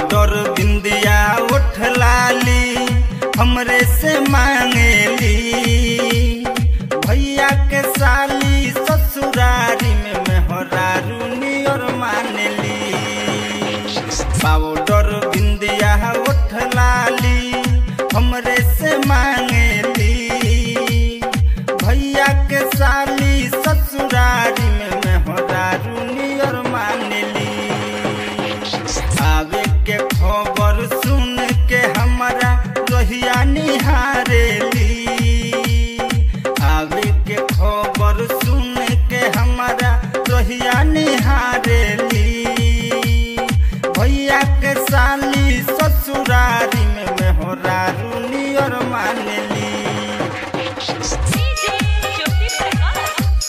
powder बिंदिया उठ लाली हमरे से मांगेली भैया के साली ससुरारी में मेहरारू नियर मानेली पाउडर बिंदिया उठ लाली हमरे से मांगेली भैया के साली ससुरारी में मेहरारू नियर मानेली आवे के खबर सुन के हमारा रोहिया निहारेली आवे के खबर सुन के हमारा रोहिया निहारेली भैया के साली ससुरारी में मेहरारू नियर मानेली डीजे ज्योति प्रकाश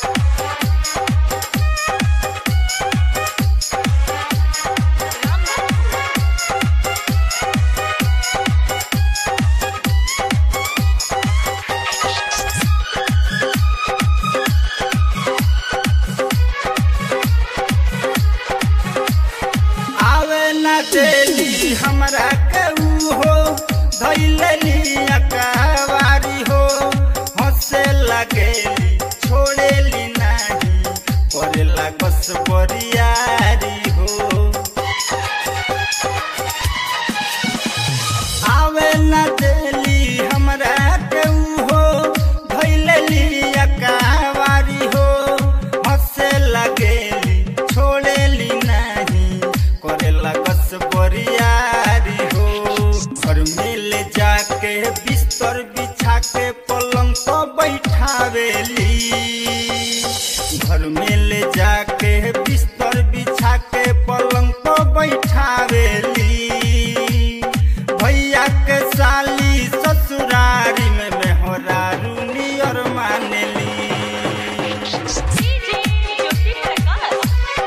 रामधनपुर आवे न देली हमरा केहू हो धैलेली अकावारी हो हंसे लगेली छोड़ेली नाही करेला कस बरियारी हो आवे न देली हमरा केहू हो धैलेली अकावारी हो हंसे लगेली छोड़ेली नाही करेला कस बरियारी हो घर में ले जाके बिस्तर बिछा के पलंग पर बैठावेली घर में ले जाके बिस्तर बिछा के पलंग पर बैठावेली भैया के साली ससुरारी में मेहरारू नियर मानेली डीजे ज्योति प्रकाश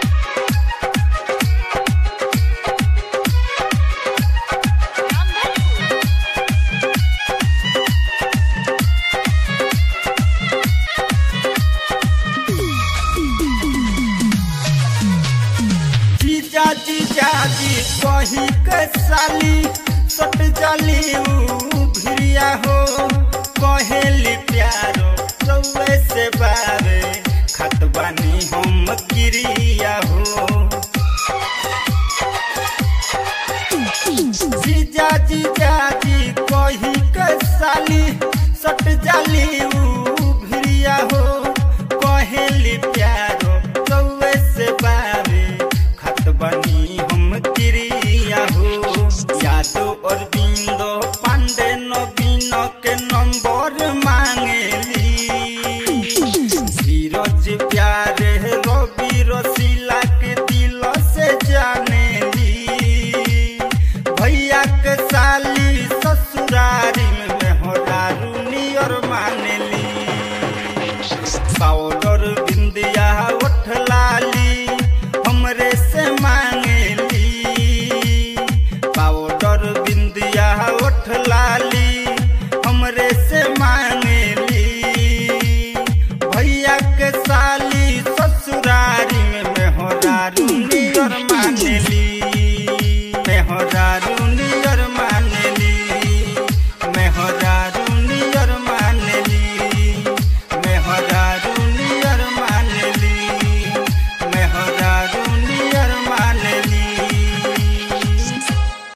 रामधनपुर जीजा जीजा जी कही के साली सट जाली ऊ भिरिया हो कहेली प्यारो रउए से बारे खत बानी हम किरिया हो जीजा जीजा जी कही के साली सट जाली ऊ भिरिया हो कहेली प्यारो रउए से बारे खत बनी हम किरिया हो यादो और